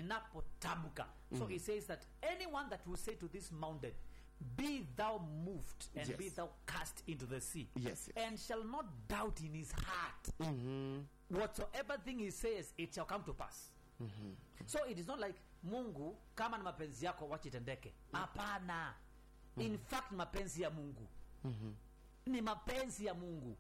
ninapotamka so he says that anyone that will say to this mountain be thou moved and Yes. be thou cast into the sea Yes, yes. and shall not doubt in his heart whatsoever thing he says it shall come to pass so it is not like mungu kama ni mapenzi yako wachitendeke hapana in fact mapenzi ya mungu ni mapenzi ya mungu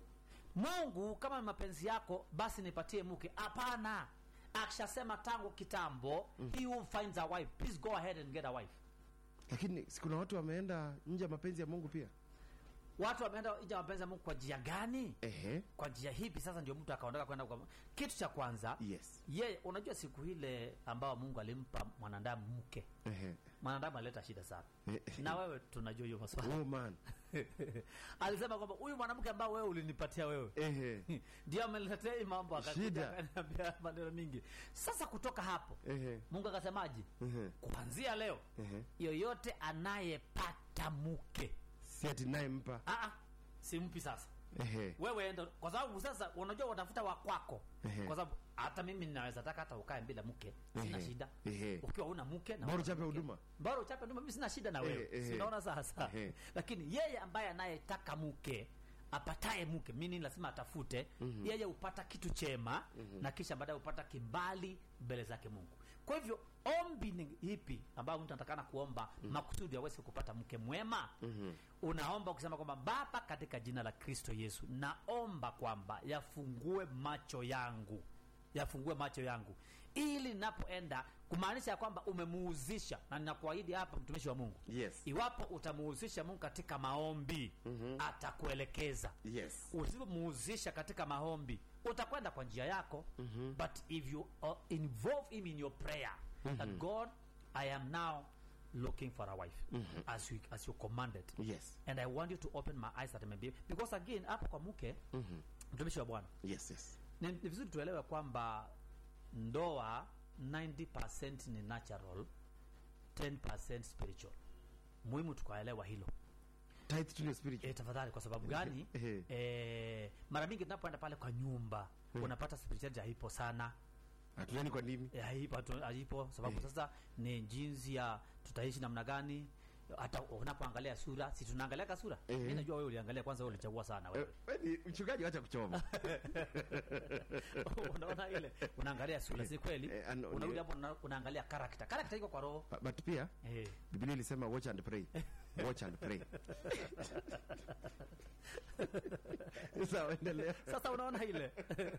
mungu kama ni mapenzi yako basi nipatie mke hapana akishasema tangu kitambo he who finds a wife please go ahead and get a wife lakini si kuna watu wameenda nje ya mapenzi ya mungu pia watu wameenda nje ya mapenzi ya mungu kwa njia gani ehe kwa njia hipi sasa ndio mtu akaondoka kwenda kwa kitu cha kwanza yes ye unajua siku ile ambao mungu alimpa mwanadamu mke ehe mwanadamu alileta shida sana Eh, na wewe tunajua hiyo maswala oh man alisema kwamba huyu mwanamke ambao wewe ulinipatia wewe ehe ndio ameletea hii mambo akakuja Shida. akaniambia maneno mingi sasa kutoka hapo ehe mungu akasemaje ehe kuanzia leo ehe yoyote anayepata mke si ati naye mpa ah, ah, simpi sasa ehe wewe enda kwa sababu sasa unajua watafuta wa kwako Ehe. kwa sababu hata mimi ninaweza taka hata ukae bila mke sina Ehe. shida Ehe. ukiwa una mke na Bora una uchape mke. huduma. bora uchape huduma mimi sina shida na wewe Ehe, ehe. sinaona sasa Ehe. lakini yeye ambaye anayetaka mke apataye mke mimi lazima atafute yeye upata kitu chema na kisha baadaye upata kibali mbele zake mungu kwa hivyo ombi ni ipi ambayo mtu anatakana kuomba makusudi aweze kupata mke mwema unaomba ukisema kwamba baba katika jina la kristo yesu naomba kwamba yafungue macho yangu yafungue macho yangu ili ninapoenda kumaanisha ya kwamba umemuhuzisha na ninakuahidi hapa mtumishi wa mungu yes iwapo utamuhuzisha mungu katika maombi atakuelekeza yes usipomuhuzisha katika maombi utakwenda kwa njia yako but if you uh, involve him in your prayer that god i am now looking for a wife as, you, as you commanded yes and i want you to open my eyes that I may be because again hapo kwa mke mtumishi wa bwana yes yes ni, ni vizuri tuelewe kwamba ndoa 90 ni natural 10 spiritual muhimu tukaelewa hilo tithe to your spirit e, tafadhali kwa sababu gani Ehe. e, mara mingi tunapoenda pale kwa nyumba unapata spirituality haipo sana hatuleni kwa ndimi Eh, haipo hatu- haipo sababu sasa ni jinsi ya tutaishi namna gani hata unapoangalia sura si tunaangalia sura Eh. mi najua wewe uliangalia kwanza wewe ulichagua sana Eh, wewe wewe ni mchungaji wacha kuchoma unaona ile unaangalia sura si kweli Eh, ano- unarudi ni- hapo una- unaangalia character character iko kwa roho But- but pia eh biblia ilisema watch and pray watch and pray sawa endelea sasa unaona ile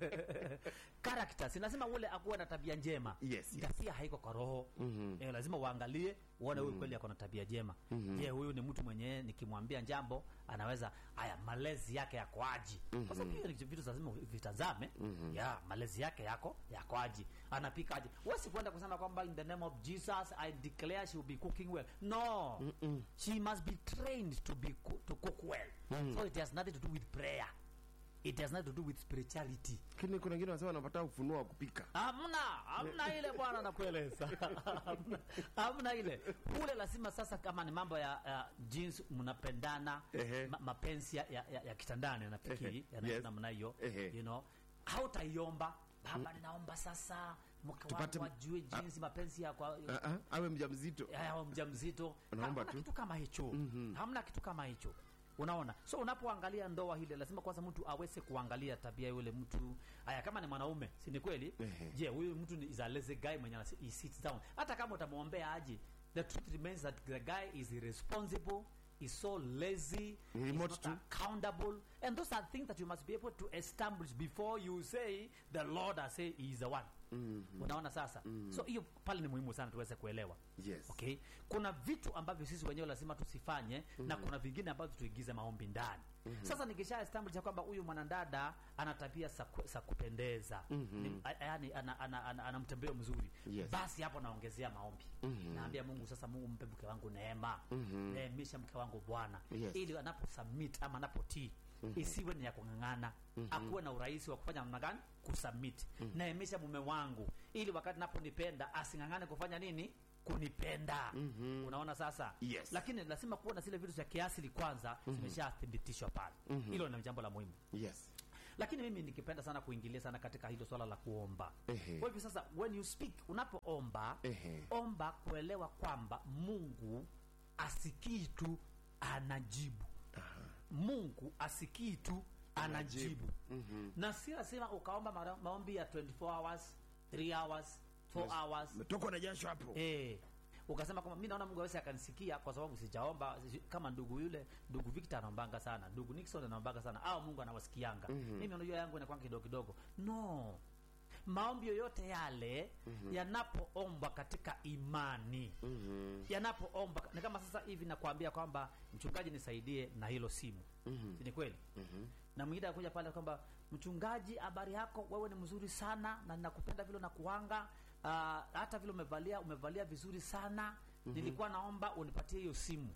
character sinasema ule akuwe na tabia njema Yes, yes. tabia haiko kwa roho eh, lazima uangalie uone huyu kweli ako na tabia njema je huyu ni mtu mwenyewe nikimwambia jambo anaweza haya malezi yake yako aji kwa sababu hiyo ni vitu lazima vitazame ya malezi yake yako yako aji anapika aje wesi kwenda kusema kwamba in the name of jesus i declare she will be cooking well no she must be trained to be coo- to cook well so it has nothing to do with prayer it has nothing to do with spirituality lakini kuna wengine wanasema wanapata ufunuo wa kupika hamna hamna ile bwana nakueleza Hamna- hamna ile kule lazima sasa kama ni mambo ya, ya jinsi mnapendana Ehe. ma, mapenzi ya, ya, ya, ya kitandani nafikiri Ehe. yanaenda Yes. namna hiyo Ehe. you know hautaiomba baba ninaomba sasa mke Tupate- wangu ajue jinsi mapenzi ya kwa Ah, ah, awe mja mzito ya mja mzito Unaomba hamna tu. kitu kama hicho hamna kitu kama hicho unaona so unapoangalia ndoa hile lazima kwanza mtu aweze kuangalia tabia ya yule mtu haya kama ni mwanaume si ni kweli Ehe. je huyu mtu ni is a lazy guy mwenye anasi- he sits down hata kama utamwombea aje the truth remains that the guy is irresponsible is so lazy is Remote not too. accountable and those are things that you must be able to establish before you say the lord has say he is the one unaona sasa so hiyo pale ni muhimu sana tuweze kuelewa yes okay kuna vitu ambavyo sisi wenyewe lazima tusifanye na kuna vingine ambavyo tuigize maombi ndani sasa nikisha establish ya kwamba huyu mwanadada ana tabia za ku- za kupendeza Ni- a- yaani ana, ana, ana, ana mtembeo mzuri Yes. basi hapo naongezea maombi naambia mungu sasa mungu mpe mke wangu neema neemisha mke wangu bwana Yes. ili anaposubmit ama anapotii isiwe ni ya kung'ang'ana akuwe na urahisi wa kufanya namna gani kusubmit naemisha mume wangu ili wakati naponipenda asing'ang'ane kufanya nini kunipenda unaona sasa Yes. lakini lazima kuwa na zile vitu vya kiasili kwanza zimeshathibitishwa pale hilo ni jambo la muhimu yes lakini mimi nikipenda sana kuingilia sana katika hilo swala la kuomba Ehe. kwa hivyo sasa when you speak unapoomba Ehe. omba kuelewa kwamba mungu asikii tu anajibu mungu asikii tu anajibu Mhm. na si lazima ukaomba mara- maombi ya 24 hours 3 hours 4 hours Umetokwa na jasho hapo. Eh, ukasema kwamba mi naona mungu awezi akanisikia kwa sababu sijaomba si- kama ndugu yule ndugu victor anaombanga sana ndugu nixon anaombanga sana au mungu anawasikianga mimi unajua yangu inakwanga kidogo kidogo no maombi yoyote yale yanapoombwa katika imani Mhm. yanapoombwa ni kama sasa hivi nakwambia kwamba mchungaji nisaidie na hilo simu Si ni kweli Mhm. na mwingine akuja pale kwamba mchungaji habari yako wewe ni mzuri sana na ninakupenda vile nakuanga uh, hata vile umevalia umevalia vizuri sana nilikuwa naomba unipatie hiyo simu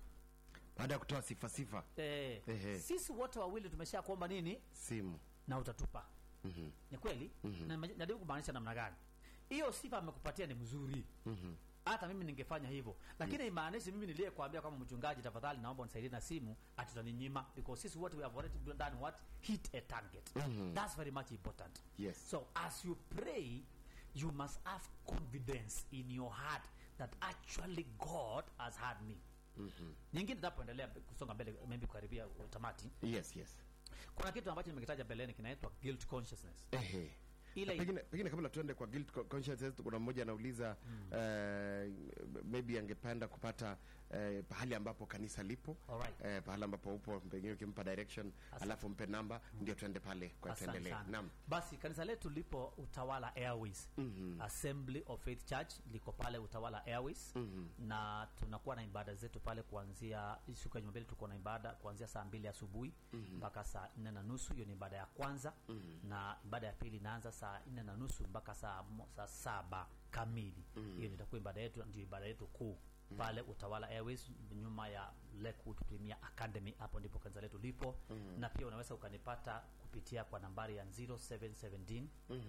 Baada ya kutoa sifa sifa eh, Ehe. sisi wote wawili tumesha kuomba nini simu. na utatupa Mhm. ni kweli na najaribu kumaanisha namna gani hiyo sifa amekupatia ni mzuri Mhm. hata mimi ningefanya hivyo lakini imaanishi mimi niliyekuambia kwamba mchungaji tafadhali naomba unisaidie na simu atutaninyima because sisi wote we have already done what hit a target Mhm. that's very much important Yes. so as you pray you must have confidence in your heart that actually god has heard me Mhm. nyingine tapoendelea kusonga mbele maybe kukaribia tamati Yes, yes. kuna kitu ambacho nimekitaja mbeleni kinaitwa guilt consciousness Ehe. ile pengine, pengine kabla tuende kwa guilt co- consciousness kuna mmoja anauliza eh, maybe angependa kupata eh, pahali ambapo kanisa lipo Alright. eh, pahali ambapo upo pengine ukimpa direction alafu mpe namba ndio tuende pale kwa Asante tuendelee sana. naam basi kanisa letu lipo utawala airways Mhm. assembly of faith church liko pale utawala airways Mhm. na tunakuwa na ibada zetu pale kuanzia siku ya jumapili tuko na ibada kuanzia saa mbili asubuhi mpaka saa nne na nusu hiyo ni ibada ya kwanza na ibada ya pili inaanza saa nne na nusu mpaka saa, mo- saa saba kamili hiyo itakuwa ibada yetu ndio ibada yetu kuu pale utawala airways nyuma ya lakewood premier academy hapo ndipo kanisa letu lipo na pia unaweza ukanipata kupitia kwa nambari ya 0717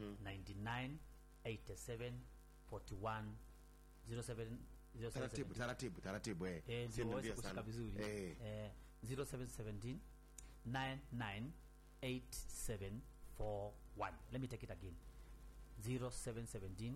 99 87 41 07 taratibu taratibu taratibu eh. Eh, Siende ndio waweze mbio kushika sana. vizuri eh. eh, 0717 998741 let me take it again 0717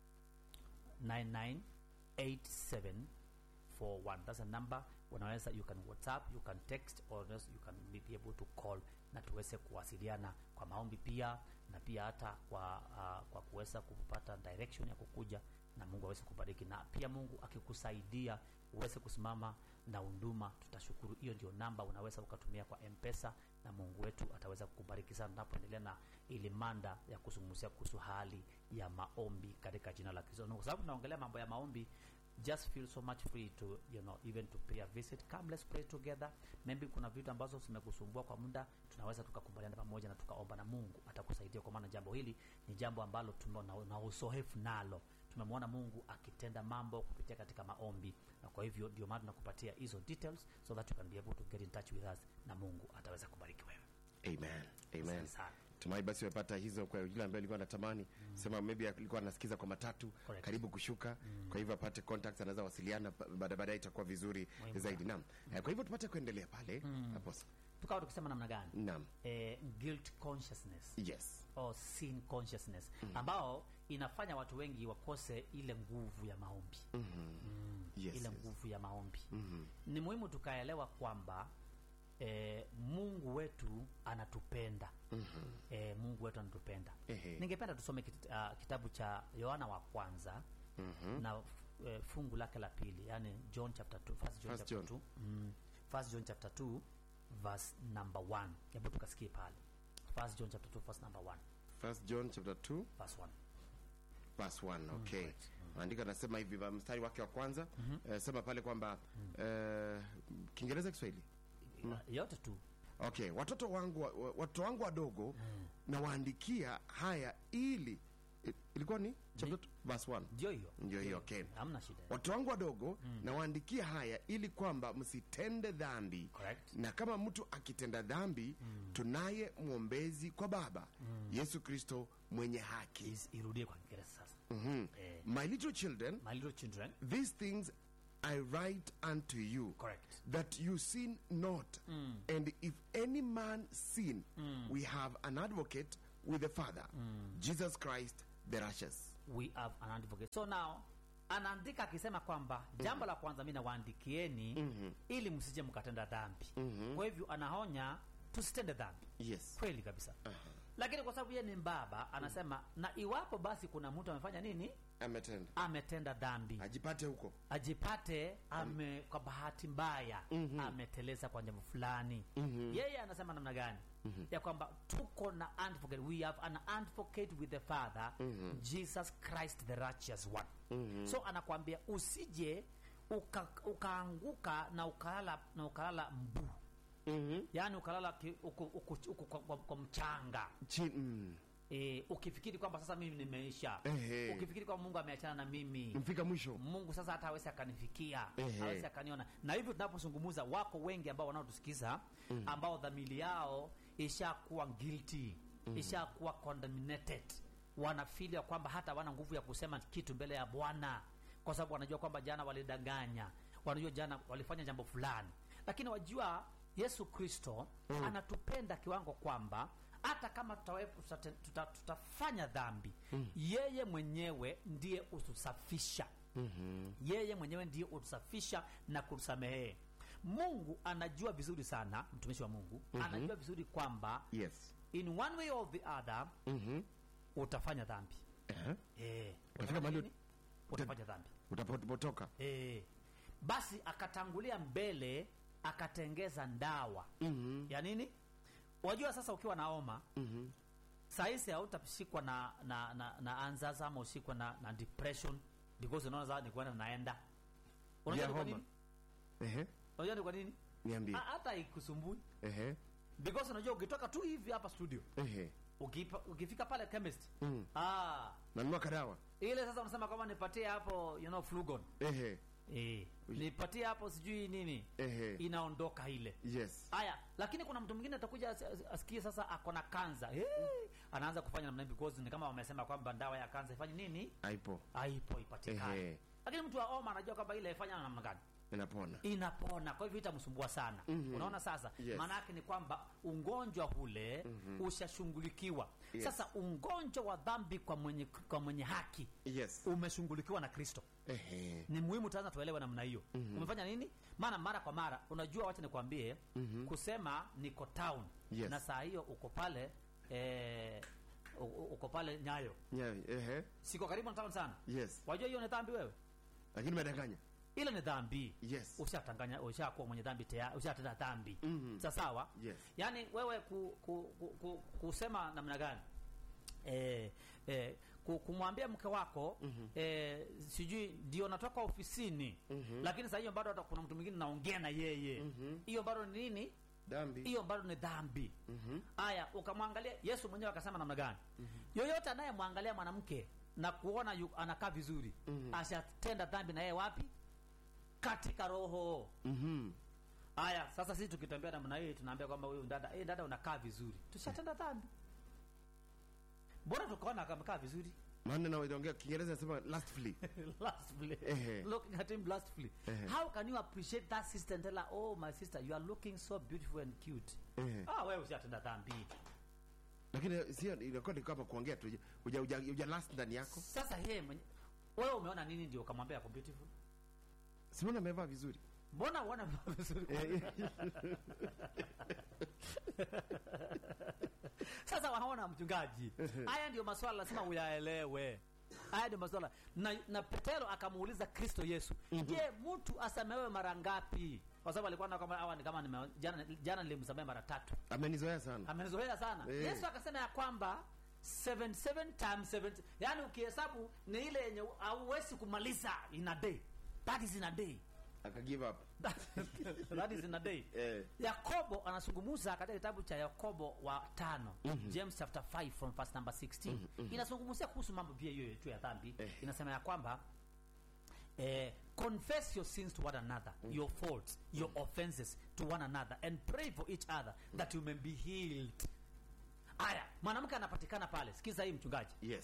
998741 that's a number unaweza you can whatsapp you can text or else you can be able to call na tuweze kuwasiliana kwa maombi pia na pia hata kwa uh, kwa kuweza kupata direction ya kukuja na mungu aweze kubariki na pia mungu akikusaidia uweze kusimama na unduma tutashukuru hiyo ndio namba unaweza ukatumia kwa mpesa na mungu wetu ataweza kukubariki sana tunapoendelea na ili manda ya kuzungumzia kuhusu hali ya maombi katika jina la kristo Na kwa sababu tunaongelea mambo ya maombi just feel so much free to you know even to pay a visit come let's pray together maybe kuna vitu ambazo zimekusumbua kwa muda tunaweza tukakubaliana pamoja na tukaomba na mungu atakusaidia kwa maana jambo hili ni jambo ambalo tume na, na usohefu nalo tumemwona mungu akitenda mambo kupitia katika maombi na kwa hivyo ndio maana tunakupatia hizo details so that you can be able to get in touch with us na mungu ataweza kubariki wewe amen amen Asante sana. tumai basi umepata hizo kwa yule ambaye alikuwa anatamani sema maybe alikuwa anasikiza kwa matatu Correct. karibu kushuka kwa hivyo apate contacts anaweza wasiliana ba- baada baadaye itakuwa vizuri Muhimu zaidi naam Eh, kwa hivyo tupate kuendelea pale hapo tukawa tukisema namna gani naam eh, guilt consciousness yes or sin consciousness ambao inafanya watu wengi wakose ile nguvu ya maombi mm, Yes, ile yes. nguvu ya maombi ni muhimu tukaelewa kwamba eh, mungu wetu anatupenda eh, mungu wetu anatupenda Ehe. ningependa tusome kit, uh, kitabu cha yohana wa kwanza na eh, fungu lake la pili yani john chapter 2 first john First chapter John. 2 mm, first john chapter 2 verse number 1 hebu tukasikie pale first john chapter 2 verse number 1 first john chapter 2 verse 1 verse 1 okay maandiko anasema hivi ba- mstari wake wa kwanza eh, sema pale kwamba eh, kiingereza kiswahili yote tu okay watoto wangu wa- wa- watoto wangu wadogo nawaandikia haya ili i- ilikuwa ni chapter two, verse 1 ndio hiyo ndio hiyo okay hamna shida watoto wangu wadogo nawaandikia haya ili kwamba msitende dhambi Correct. na kama mtu akitenda dhambi tunaye mwombezi kwa baba yesu kristo mwenye haki Is- irudie kwa kiingereza sasa Mhm. eh, my little children my little children these things I write unto you correct that you sin not. And if any man sin, we have an advocate with the Father, Jesus Christ the righteous. we have an advocate so now anaandika akisema kwamba jambo la kwanza mi nawaandikieni ili msije mkatenda dhambi kwa hivyo anaonya tusitende dhambi Yes. kweli kabisa lakini kwa sababu yeye ni mbaba anasema na iwapo basi kuna mtu amefanya nini Ametenda. ametenda dhambi Ajipate huko. ajipate ame kwa bahati mbaya ameteleza kwa jambo fulani yeye anasema namna gani ya kwamba tuko na advocate we have an advocate with the father jesus christ the righteous one so anakwambia usije uka, ukaanguka na ukalala na ukalala mbu yaani ukalala ki- uko, uko, uko, kwa, kwa, kwa mchanga Chi- mm. e, ukifikiri kwamba sasa mimi nimeisha Ehe. ukifikiri kwamba mungu ameachana na mimi Mfika mwisho. mungu sasa hata hawezi akanifikia Ehe. hawezi akaniona na hivyo tunapozungumza wako wengi ambao wanaotusikiza ambao dhamili yao ishakuwa guilty ishakuwa condemnated wanafili ya kwamba hata wana nguvu ya kusema kitu mbele ya bwana kwa sababu wanajua kwamba jana walidanganya wanajua jana walifanya jambo fulani lakini wajua yesu kristo anatupenda kiwango kwamba hata kama tutawe- tutate- tuta, tutafanya dhambi yeye mwenyewe ndiye utusafisha yeye mwenyewe ndiye utusafisha na kutusamehee mungu anajua vizuri sana mtumishi wa mungu anajua vizuri kwamba Yes. in one way or the other Mhm. utafanya dhambi Eh. Eh, Utafika utafanya mahali nini? utafanya dhambi Utapotoka. Eh, basi akatangulia mbele akatengeza ndawa Mhm. ya nini wajua sasa ukiwa na oma Mhm. sahizi hautashikwa na na, na, na anzaza ama ushikwa na, na depression because unaona sasa ni kwenda naenda unajua Ya ni kwa homa. nini Ehe. unajua ni kwa nini Niambie. Ha- hata ikusumbui Ehe. because unajua ukitoka tu hivi hapa studio Ehe. ukipa, ukifika pale chemist Mm. ah, Nanunua kadawa. ile sasa unasema kwamba nipatie hapo you know flugon Ehe. eh, nipatie hapo sijui nini Ehe. inaondoka ile Yes. haya lakini kuna mtu mwingine atakuja as- as- asikie sasa ako na kanza hey, anaanza kufanya namna hii because ni kama wamesema kwamba dawa ya kanza ifanye nini Aipo. haipo ipatikane Ehe. lakini mtu wa oma anajua kwamba ile ifanya namna gani Inapona. inapona kwa hivyo itamsumbua sana Mhm. unaona sasa Yes. maana yake ni kwamba ugonjwa ule ushashughulikiwa Yes. sasa ugonjwa wa dhambi kwa mwenye, kwa mwenye haki Yes. umeshughulikiwa na kristo Ehe. ni muhimu tazama tuelewe namna hiyo umefanya nini maana mara kwa mara unajua wacha nikwambie kusema niko town Yes. na saa hiyo uko pale eh, u- u- uko pale nyayo Yeah. Ehe. siko karibu na town sana Yes. wajua hiyo ni dhambi wewe Lakini umedanganya. ile ni dhambi Yes. ushatanganya ushakuwa mwenye dhambi tayari ushatenda dhambi Mhm. Sa- sawa Yes. yaani wewe ku, ku, ku, ku, kusema namna gani eh, eh, ku- kumwambia mke wako eh, sijui ndio natoka ofisini lakini saa hiyo bado hata kuna mtu mwingine naongea na yeye hiyo bado ni nini Dhambi. hiyo bado ni dhambi Mhm. haya ukamwangalia yesu mwenyewe akasema namna gani yoyote anayemwangalia mwanamke na kuona yu, anakaa vizuri ashatenda dhambi na yeye wapi katika roho Mhm. haya sasa sisi tukitembea namna hii tunaambia kwamba huyu dada hey, dada unakaa vizuri tushatenda dhambi mbona tukaona akamekaa vizuri Maana na waongea Kiingereza nasema lastly. lastly Ehe. looking at him lastly Ehe. how can you appreciate that sister and tell her oh my sister you are looking so beautiful and cute Ehe. ah wewe ushatenda dhambi Lakini sio inakuwa ni kama kuongea tu. Uja uja, uja last ndani yako. sasa yeye mwenye wewe umeona nini ndio ukamwambia ako beautiful Simona amevaa vizuri. mbona uona vizuri Eh, sasa waona mchungaji haya ndio maswala lazima uyaelewe haya ndio maswala na, na petero akamuuliza kristo yesu je mtu asamehewe mara ngapi kwa sababu alikuwa na kama hawa ni kama nime, jana, jana nilimsamehe mara tatu Amenizoea sana. amenizoea sana Eh. yesu akasema ya kwamba 77 times 70 yaani ukihesabu ni ile yenye hauwezi kumaliza in a day that is in a day Aka give up. that is in a day Eh. yakobo anazungumza katika kitabu cha yakobo wa tano james chapter 5 from verse number 16 inazungumzia kuhusu mambo pia hiyo tu ya dhambi Eh. inasema ya kwamba eh, confess your sins to one another your faults your offenses to one another and pray for each other that you may be healed aya mwanamke anapatikana pale sikiza hii mchungaji Yes.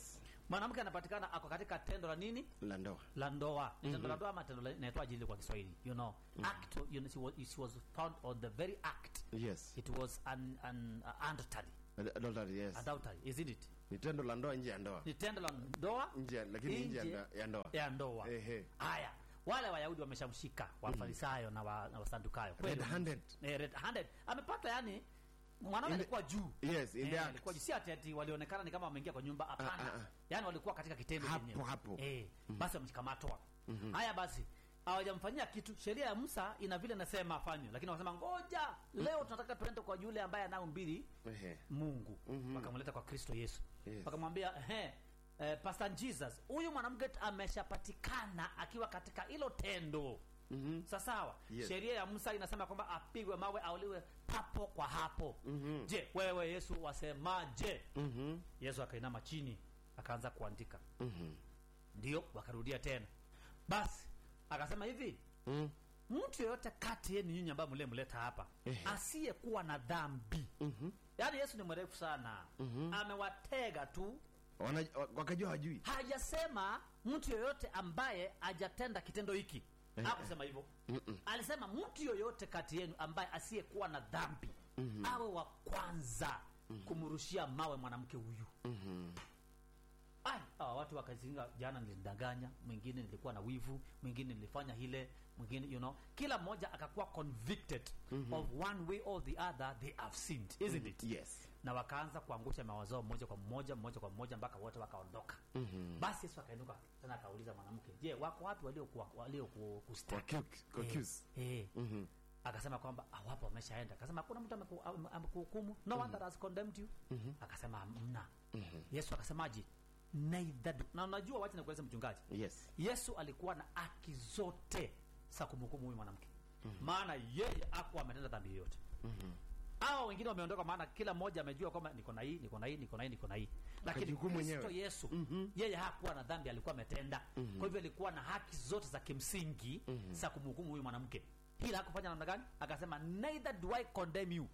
mwanamke anapatikana ako katika tendo la nini la ndoa la ndoa mm tendo la ndoa ama tendo la- inaitwaje ile kwa kiswahili you know act you know, she was, she was found on the very act yes it was an, an uh, adultery adultery yes adultery isn't it ni tendo la ndoa nje ya ndoa ni tendo la ndoa nje ya- lakini nje ya Nje ndoa- ya ndoa ya ndoa Ehe. haya wale wayahudi wameshamshika wafarisayo na, wa, na wasadukayo Kweli. red-handed Eh, red handed amepata yani mwanaume In the- alikuwa juu yes in the Eh, act alikuwa juu si ati ati walionekana ni kama wameingia kwa nyumba hapana Ah, ah, ah. yani walikuwa katika kitendo Hapo, chenyewe. hapo. eh, basi wameshikamatwa haya basi hawajamfanyia kitu sheria ya musa ina vile nasema afanywe lakini wakasema ngoja leo tunataka tuende kwa yule ambaye anao mbili Ehe. mungu wakamleta kwa kristo yesu Yes. wakamwambia ehe eh, pastor jesus huyu mwanamke ameshapatikana akiwa katika hilo tendo mm-hmm. sasawa Yes. sheria ya musa inasema kwamba apigwe mawe auliwe papo kwa hapo mm-hmm. je wewe yesu wasemaje Mhm. yesu akainama chini akaanza kuandika Mhm. ndio wakarudia tena basi akasema hivi Mm. mtu yeyote kati yenu nyinyi ambayo mlemleta hapa Ehe. asiyekuwa na dhambi Mhm. yaani yesu ni mrefu sana amewatega tu Wana- wa- wakajua hajui hajasema mtu yoyote ambaye hajatenda kitendo hiki Eh, hakusema hivyo Mm-mm. alisema mtu yoyote kati yenu ambaye asiyekuwa na dhambi awe wa kwanza kumrushia mawe mwanamke huyu Mhm. Ai, hawa watu wakazinga jana nilidanganya mwingine nilikuwa na wivu mwingine nilifanya hile mwingine you know kila mmoja akakuwa convicted of one way or the other they have sinned isn't it yes na wakaanza kuangusha mawazo mmoja kwa mmoja mmoja kwa mmoja mpaka wote wakaondoka Mhm. basi yesu akainuka tena akauliza mwanamke je wako wapi waliokuwa walio ku- kustaki Wakiu- kwa accuse. Eh, eh. Mhm. akasema kwamba hawapo wameshaenda akasema hakuna mtu ameku- ame- amekuhukumu no one that has condemned you akasema hamna yesu akasemaje neither do na unajua wacha nikueleze mchungaji yes yesu alikuwa na haki zote za kumhukumu huyu mwanamke maana yeye akuwa ametenda dhambi yoyote hawa wengine wameondoka maana kila mmoja amejua kwamba niko na hii niko na hii niko na hii niko na hii lakini Akajihukumu kristo mwenyewe. yesu yeye hakuwa na dhambi alikuwa ametenda kwa hivyo alikuwa na haki zote za kimsingi za kumhukumu huyu mwanamke hila hakufanya namna gani akasema neither do i condemn you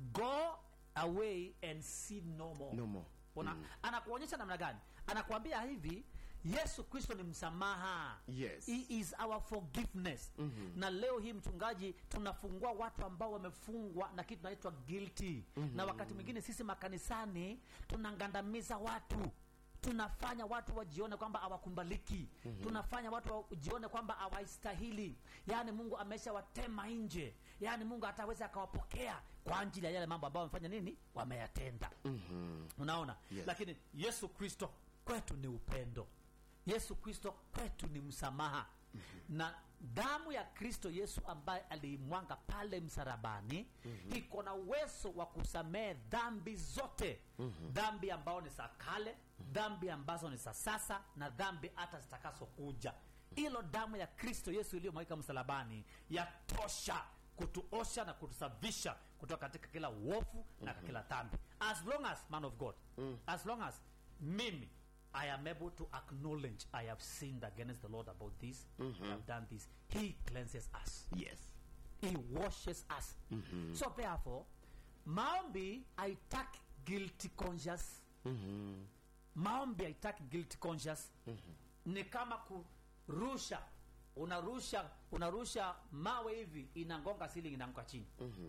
go away and sin no more no more Ona, anakuonyesha namna gani anakuambia hivi yesu kristo ni msamaha Yes. He is our forgiveness na leo hii mchungaji tunafungua watu ambao wamefungwa na kitu naitwa guilty na wakati mwingine sisi makanisani tunangandamiza watu tunafanya watu wajione kwamba hawakumbaliki tunafanya watu wajione kwamba hawaistahili yaani mungu ameshawatema nje yaani mungu hataweza akawapokea kwa ajili ya yale mambo ambayo wamefanya nini wameyatenda Mhm. unaona Yes. lakini yesu kristo kwetu ni upendo yesu kristo kwetu ni msamaha na damu ya kristo yesu ambaye aliimwanga pale msarabani iko na uwezo wa kusamehe dhambi zote dhambi ambao ni za kale dhambi ambazo ni za sasa na dhambi hata zitakazokuja hilo damu ya kristo yesu iliyomwagika msalabani yatosha kutuosha na kutusafisha kutoka katika kila uofu na kila dhambi as long as man of god as long as mimi i am able to acknowledge i have sinned against the lord about this i have done this he cleanses us yes he washes us so therefore maombi haitaki guilty conscious Mhm. maombi haitaki guilty conscious ni kama kurusha unarusha unarusha mawe hivi inangonga ceiling inaanguka chini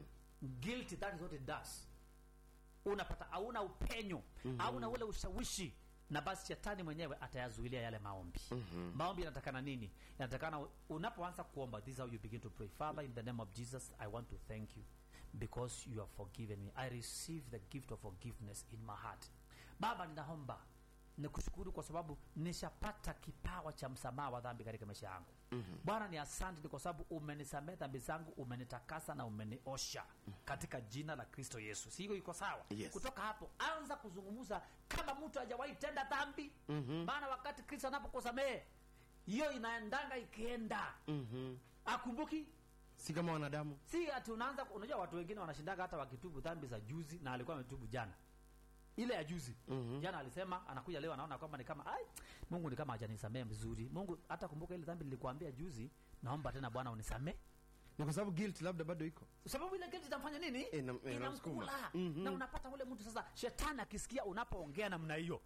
guilty that is what it does unapata hauna upenyo hauna ule ushawishi na basi shetani mwenyewe atayazuilia yale maombi maombi yanatakana nini yanatakana unapoanza kuomba this is how you begin to pray father in the name of jesus i want to thank you because you have forgiven me i receive the gift of forgiveness in my heart baba ninaomba nikushukuru kwa sababu nishapata kipawa cha msamaha wa dhambi katika maisha yangu mm-hmm. bwana ni asante ni kwa sababu umenisamehe dhambi zangu umenitakasa na umeniosha katika jina la kristo yesu si hiyo iko sawa Yes. kutoka hapo anza kuzungumza kama mtu hajawahi tenda dhambi mm-hmm. maana wakati kristo anapokusamehe hiyo inaendanga ikienda Mhm. akumbuki si kama wanadamu si ati unaanza unajua watu wengine wanashindaga hata wakitubu dhambi za juzi na alikuwa ametubu jana ile ya juzi mm-hmm. jana alisema anakuja leo anaona kwamba ni kama ai mungu ni kama hajanisamee vizuri mungu hata kumbuka ile dhambi nilikuambia juzi naomba tena bwana unisamee ni kwa sababu guilt labda bado iko sababu ile guilt itamfanya nini Ina- inamsukuma. inamkula Mhm. na unapata ule mtu sasa shetani akisikia unapoongea namna hiyo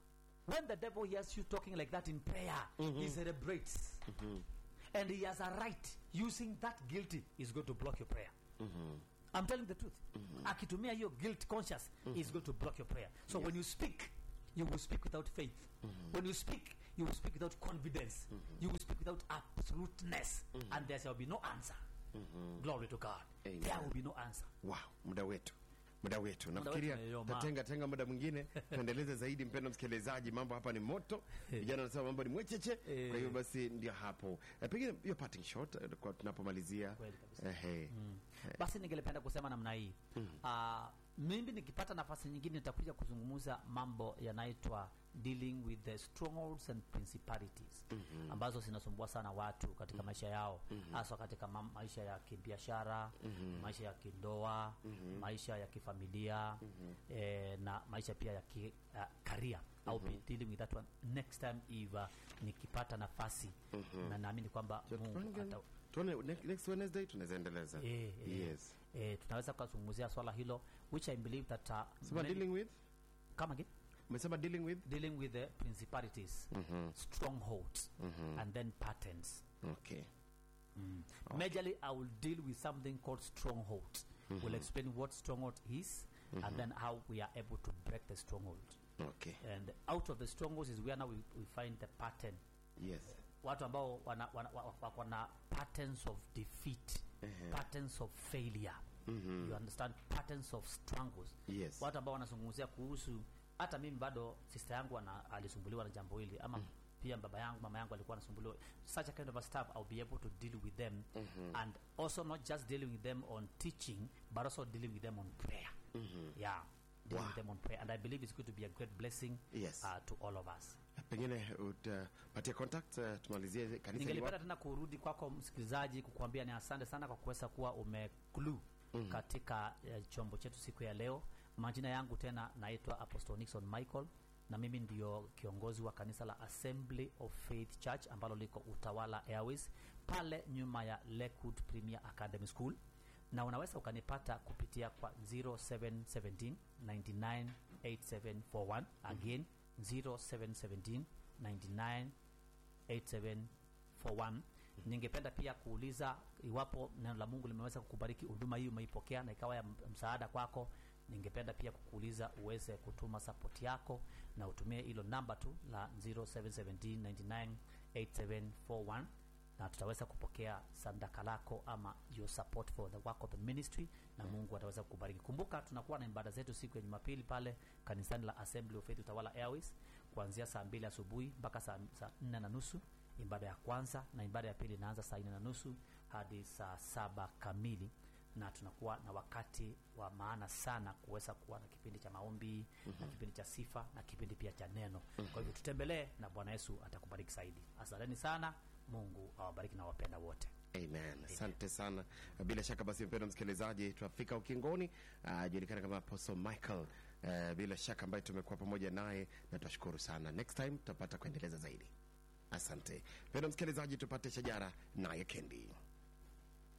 when the devil hears you talking like that in prayer he celebrates and he has a right using that guilty is going to block your prayer I'm telling the truth. Akitumia hiyo guilt conscious is going to block your prayer. So when you speak, you will speak without faith. When you speak, you will speak without confidence. You will speak without absoluteness, and there shall be no answer. Glory to God. Amen. There will be no answer. wow muda wetu muda wetu nafikiria umeyoyoma. tatenga tenga muda mwingine tuendeleze zaidi mpendo msikilizaji mambo hapa ni moto vijana wanasema mambo ni mwecheche kwa hiyo basi ndio hapo Eh, pengine hiyo parting shot eh, kwa tunapomalizia Kweli kabisa. ehe basi ningelipenda kusema namna hii uh, mimi nikipata nafasi nyingine nitakuja kuzungumza mambo yanaitwa dealing with the strongholds and principalities ambazo zinasumbua sana watu katika maisha yao hasa katika ma maisha ya kibiashara maisha ya kindoa maisha ya kifamilia eh, na maisha pia ya ki, uh, career au be dealing with that one next time if uh, nikipata nafasi na naamini kwamba Mungu ata, tuone ne- next wednesday tunaweza endeleza Eh, eh. yes eh, tunaweza kuzungumzia swala hilo which i believe that uh, sema many- dealing with come again umesema dealing with dealing with the principalities strongholds and then patterns okay majorly i will deal with something called stronghold we'll explain what stronghold is and then how we are able to break the stronghold okay and out of the strongholds is where now we, we find the pattern yes watu ambao wana, wana, wa- wako na patterns of defeat patterns of failure you understand patterns of struggles yes watu ambao wanazungumzia kuhusu hata mimi bado sister yangu ana, alisumbuliwa na jambo hili ama pia baba yangu mama yangu alikuwa anasumbuliwa such a kind of a stuff I'll be able to deal with them and also not just dealing with them on teaching but also dealing with them on prayer yeah dealing with them on prayer and I believe it's going to be a great blessing Yes. uh, to all of us pengine utapatia contact uh, tumalizie kanisa ningelipenda liwapi? tena kurudi kwako msikilizaji kukuambia ni asante sana kwa kuweza kuwa umeklu katika eh, chombo chetu siku ya leo majina yangu tena naitwa apostle nixon michael na mimi ndio kiongozi wa kanisa la assembly of faith church ambalo liko utawala airways pale nyuma ya lakewood premier academy school na unaweza ukanipata kupitia kwa 0717 998741 again 0717 99 8741 ningependa pia kuuliza iwapo neno la mungu limeweza kukubariki huduma hii umeipokea na ikawa ya m- msaada kwako ningependa pia kukuuliza uweze kutuma sapoti yako na utumie hilo namba tu la 0717998741 na tutaweza kupokea sadaka lako ama your support for the work of the ministry na mungu ataweza kukubariki kumbuka tunakuwa na ibada zetu siku ya jumapili pale kanisani la assembly of faith utawala airways kuanzia saa mbili asubuhi mpaka saa, saa nne na nusu ibada ya kwanza na ibada ya pili inaanza saa nne na nusu hadi saa saba kamili na tunakuwa na wakati wa maana sana kuweza kuwa na kipindi cha maombi na kipindi cha sifa na kipindi pia cha neno kwa hivyo tutembelee na bwana yesu atakubariki zaidi asanteni sana mungu awabariki na wapenda wote amen asante sana bila shaka basi mpendo msikilizaji tunafika ukingoni uh, julikana kama apostle michael uh, bila shaka ambaye tumekuwa pamoja naye na tunashukuru sana next time tutapata kuendeleza zaidi asante mpendo msikilizaji tupate shajara naye kendi